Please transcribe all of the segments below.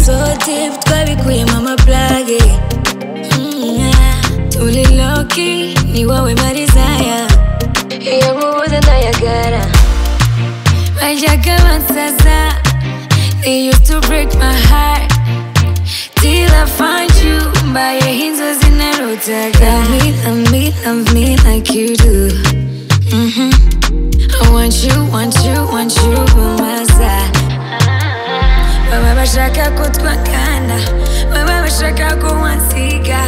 so deep twabikuyemo amaplage turi loki ni wowe marizaya iyo mubuze ntayagara bajyaga bansaza they used to break my heart till I find you mbayeho inzozi narutaga love me love me love me like you do Mhm. I want you want you want you on my side baba bashaka ko twakana baba bashaka ko wansiga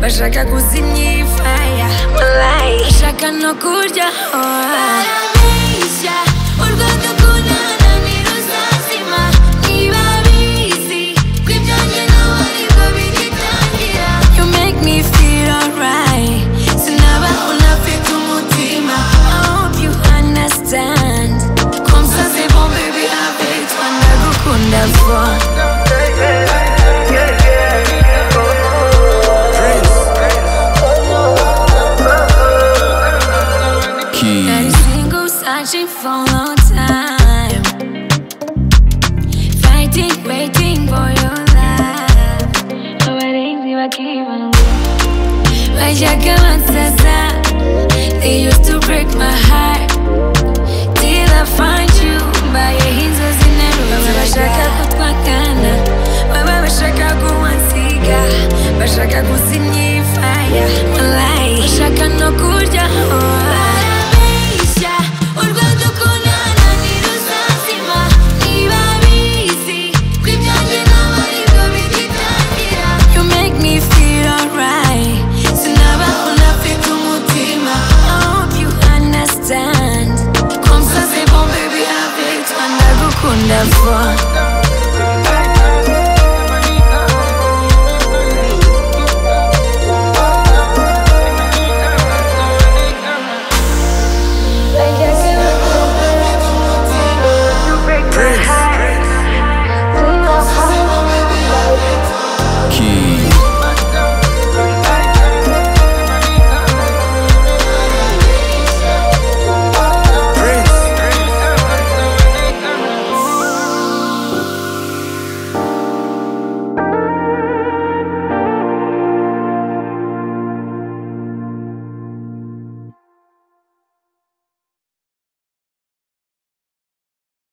bashaka kuzimya iyi faya Malai. bashaka no kurya barabeshya urwo dukundana ntiruzazima niba bizi ko ibyanjye nawe aribwo bigitangira you make me feel alright sinaba unafite umutima I hope you understand comme ça c'est bon baby avec toi ndagukunda for Been Keys. single, searching for a long time. Fighting, waiting for your love. Abarinzi bakibanga. Bajyaga bansaza. They used to break my heart. Till I find you. Mbayeho inzozi nterutse. Baba bashaka ko twakana. Baba bashaka ko wansiga. Bashaka kuzimya iyi faya. Malayi. Bashaka no kurya. Barabeshya. Urwo dukundana ntiruzazima. Niba bizi ko ibyanjye nawe aribwo bigitangira. You make me feel alright. Sinaba unafite umutima. I hope you understand. Comme ça c'est bon baby avec toi ndagukunda for